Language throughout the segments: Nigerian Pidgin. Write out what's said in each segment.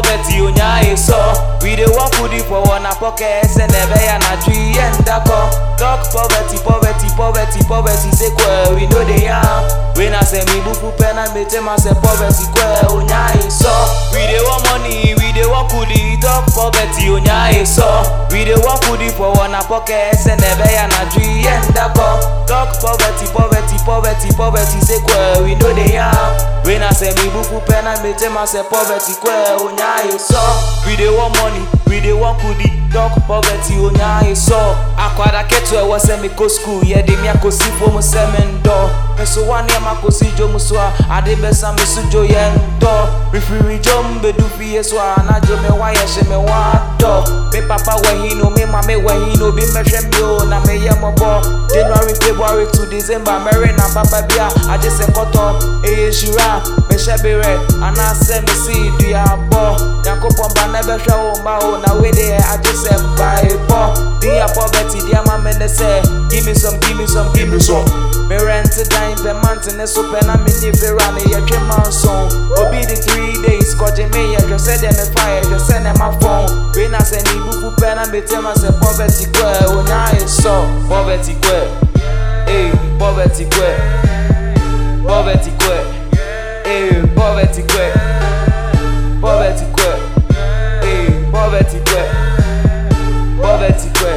poverty onyaye so we dey work with it for one pocket say never ya na tree and dako talk poverty poverty poverty poverty say kwe we no dey yam we na say me bufu pena me tell myself poverty kwe onyaye so we dey want money we dey work with it talk poverty onyaye so we dey work with it for one pocket say never ya na tree and dako talk poverty poverty poverty poverty say kwe we no dey yam we na say me bufu pena me tell myself poverty kwe onyaye so we dey want money we dey work with it talk poverty onyaye so akwada ketu ɛwɔ sɛ mekɔ school yɛde me akɔsi fom sɛ mendɔ meso wa nneɛma kɔsi dwom so a ade bɛsa me so dwo yɛ ndɔ mefiri dwom bɛdu fie so a anadwo me wa yɛhye me wa dɔ me papa wahi no me mame wahi no obi mmɛhwɛ me o na meyɛ mmɔbɔ january february to december mɛre na papa bi a agye sɛ kɔtɔ ɛyɛ hyira mehyɛ berɛ anaasɛ mesi duabɔ nyankopɔn ba na ɛbɛhwɛ wo mma o na wei deɛ agye sɛ mpaebɔ dia poverty dia ma me ne sɛ give me some give me some give me some me rent dan pɛ month ne so pɛ na me ni vera ne yɛtwe manson obi de three days kɔgye me yɛhwɛ sɛ deɛ me fa yɛhwɛ sɛ ne ma fɔn wei na sɛ ne bufu pɛ na me tell ma sɛ poverty kɔ onyaye sɔ poverty kɔ Hey, poverty kɔ poverty kɔ Hey, poverty kɔ poverty kɔ Hey, poverty kɔ poverty kwe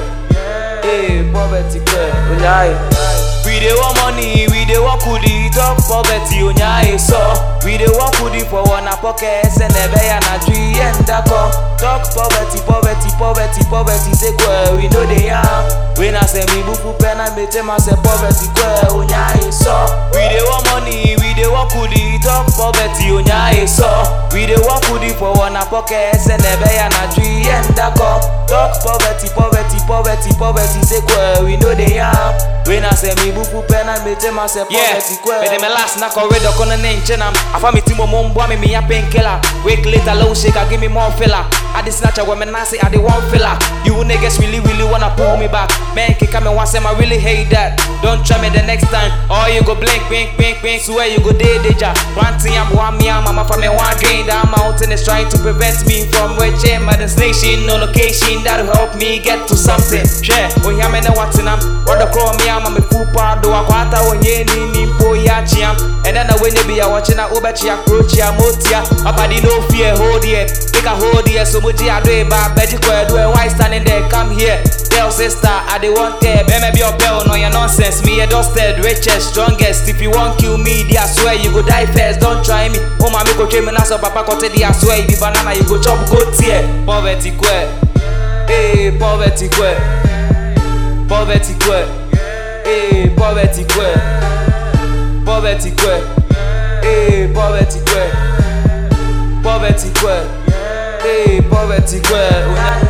eh poverty kwe onyaye we dey want money we dey work with it talk poverty onyaye so we dey work with it for one pocket say nebe ya na tree and dako talk poverty poverty poverty poverty say kwe we no dey yam we na say me bufu pena me tell myself poverty kwe onyaye so we dey want money we dey work with it talk poverty onyaye so we dey work with it for one pocket say nebe ya na tree and dako talk poverty poverty poverty poverty say kwe we no dey yam we na say me bufu pena me tell myself poverty kwe Mede me last na corridor kono ne nche nam Afa me timo mo mboa me me ya painkiller Week later low shaker give me more filler I dey snatch when me nasi I dey one filler You niggas really really wanna pull me back Man kick me once I really hate that Don't try me the next time Or you go blink blink blink blink Swear you go day danger One thing I'm one me I'm mama from me one drain That mountain is trying to prevent me from reaching my destination No location that'll help me get to something Share, oh yeah me know what's in am What the call me I'm a me full part do akwata onye ni ni mpo ya chiam And then when you be a watching a ubechi approach ya motia Abadi no fear hold here Take a hold here so muji ado e ba beji kwe do e why standing there come here Tell sister I dey want care Be me be your bell no your nonsense Me a dusted richest strongest If you want kill me they I swear you go die first Don't try me Oh mama go train me na so papa kote they I swear you be banana you go chop go tear poverty kwe eh poverty kwe poverty kwe eh poverty kwe poverty kwe eh poverty kwe poverty kwe eh poverty kwe onyaye